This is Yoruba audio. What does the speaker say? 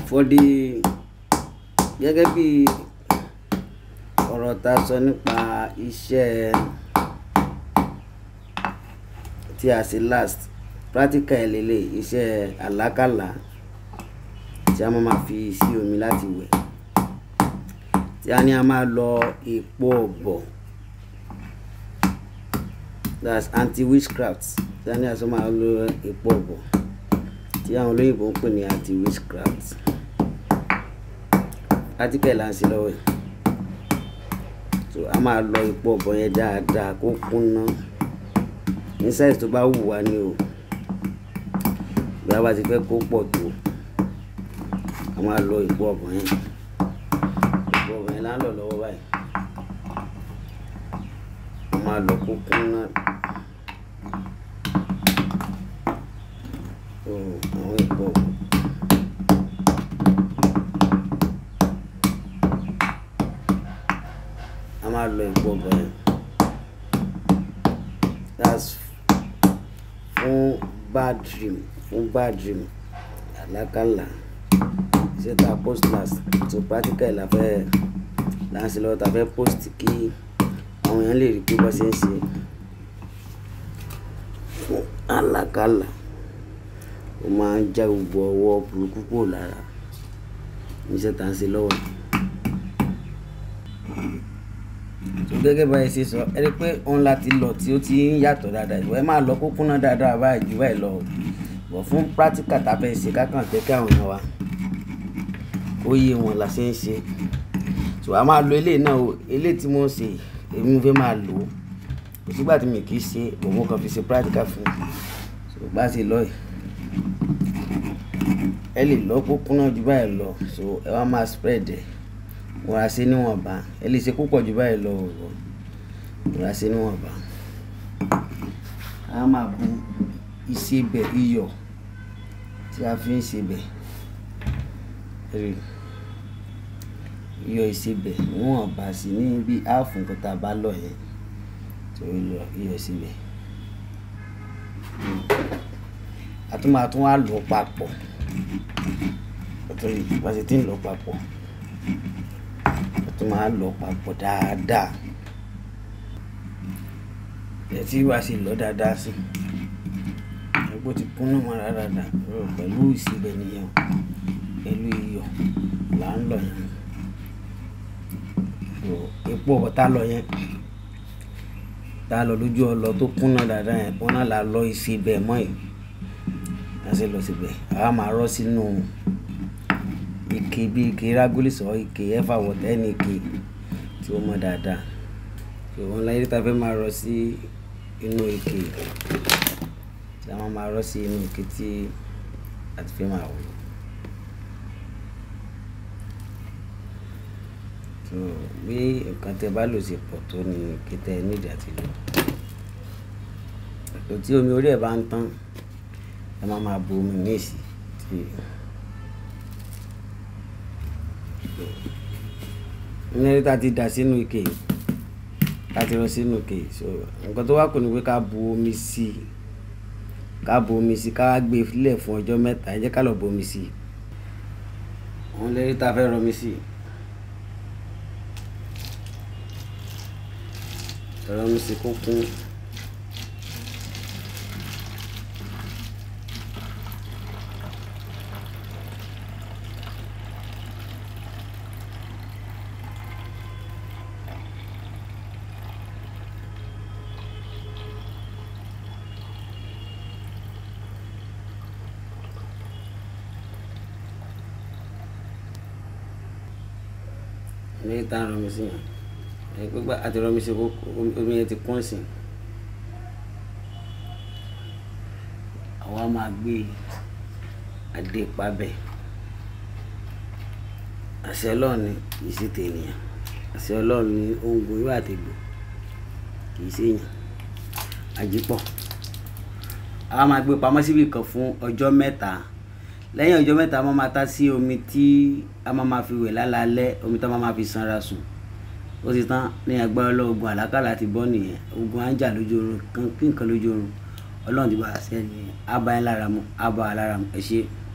for the gẹ́gẹ́ bí ọ̀rọ̀ ta sọ nípa iṣẹ́ tí a ṣe last practical lélẹ̀ iṣẹ́ àlákàlà tí a máa ma fi sí omi láti wẹ̀ tí a ní a máa lọ èpo ọ̀bọ̀ that's anti witchcraft tí a ní a sọ máa lọ èpo ọ̀bọ̀ tí àwọn olóyìnbó ń pè ní anti witchcraft practical là ń ṣe lọ́wọ́ ẹ̀ so a máa lọ èpo ọ̀bọ̀ yẹn dáadáa kó kúnná ní size tó bá wù wá ní o bí a bá ti fẹ́ kó pọ̀ tó a máa lọ èpo ọ̀bọ̀ yẹn èpo ọ̀bọ̀ yẹn là ń lọ lọ́wọ́ báyìí a máa lọ kó kúnná so àwọn èpo ọ̀bọ̀. a máa lọ èpo ọ̀bọ̀ yẹn that's fún bad dream fún bad dream àlákàlà iṣẹ́ tá a post last so practical la fẹ́ là ń ṣe lọ́wọ́ tá a fẹ́ post kí àwọn èèyàn lè rí pé bọ́ ṣe ń ṣe fún àlákàlà ó máa ń já gbogbo ọwọ́ burúkú kúrò lára iṣẹ́ tá a ń ṣe lọ́wọ́ so gẹ́gẹ́ báyìí ṣe sọ ẹ rí i pé òun láti lọ tí ó ti ń yàtọ̀ dáadáa ìwọ ẹ máa lọ kó kúnná dáadáa báyìí jù báyìí lọ bọ̀ fún practical tá a fẹ́ ṣe kákan jẹ́ kí àwọn èèyàn wa ó yé wọn la ṣe ń ṣe so a máa lo eléyìí náà o eléyìí tí mo ń ṣe èmi fẹ́ máa lò ó kò sígbà tí mi kì í ṣe òun kan fi ṣe practical fún mi so bá ṣe lọ yìí ẹ lè lọ kó kúnná jù báyìí lọ so ẹ wá máa spread ẹ wọ́n á ṣe níwọ̀nba ẹ lè ṣe púpọ̀ jù báyìí lọ ọ̀rọ̀ wọ́n á ṣe níwọ̀nba a máa bu ìsebẹ̀ iyọ̀ tí a fi ń sebẹ̀ rí iyọ̀ ìsebẹ̀ níwọ̀nba sí ní bí áàfù nǹkan tá a bá lọ yẹn tó yọ iyọ̀ ìsebẹ̀ a tún máa tún wá lò papọ̀ bá a ṣe ti ń lò papọ̀ tó máa lọ papọ̀ dáadáa ẹ tí wàá sì lọ dáadáa sí ẹgbẹ́ ti kúnnú mọ́ dáadáa pẹ̀lú ìsebẹ̀ nìyẹn pẹ̀lú iyọ̀ là ń lọ yẹn epo ọ̀tá lọ yẹn tá a lọ lójú ọlọ tó kúnná dáadáa yẹn wọn náà là lọ ìsebẹ̀ mọ́ yìí láti lọ síbẹ̀ àwa máa rọ́ sínú ike bí ike rágólì sọ ike ẹfà wọtẹ ní ike tí ó mọ dáadáa tí wọn láyé tá a fẹ́ máa rọ sí inú ike tí a máa máa rọ sí inú ike tí a ti fẹ́ máa wò tó bí nǹkan tẹ bá lò sí pọ̀ tó ní ike tẹ nídìí àti lò tó tí omi orí ẹ̀ bá ń tán ẹ máa máa bu omi ní èsì tí. ní ta ti dà sínú ike ká ti rọ sínú ike so nǹkan tó wá kù ni pé ká bu omi sí i ká bu omi sí i ká gbé lẹ̀ fún ọjọ́ mẹ́ta ẹ jẹ́ ká lọ bu omi sí i òun lè rí ta fẹ́ rọmi sí i rọmi sí kó kún. ní tá a rọmi sí yẹn ẹ gbégbá àti rọmi sí omi yẹn ti kún sí àwa máa gbé adé pabẹ àṣẹ Ọlọ́run ni kì í ṣe tènìyàn àṣẹ Ọlọ́run ni ohun gbòòrò àtẹgbò kì í ṣèyàn àjípọ̀ àwa máa gbé pamọ́ síbi kan fún ọjọ́ mẹ́ta lẹ́yìn ọjọ́ mẹ́ta a máa máa ta sí omi tí a máa máa fi wẹ̀ lálálẹ́ omi tí a máa máa fi sanra sùn ó ti tán ní agbára ọlọ́ọ̀gùn àlákàlà ti bọ́ nìyẹn ogun à ń jà lójú oorun kí nǹkan lójú oorun ọlọ́run ti bá a ṣẹ́ nìyẹn á bá yín lára mu á bá a lára mu ẹ ṣé.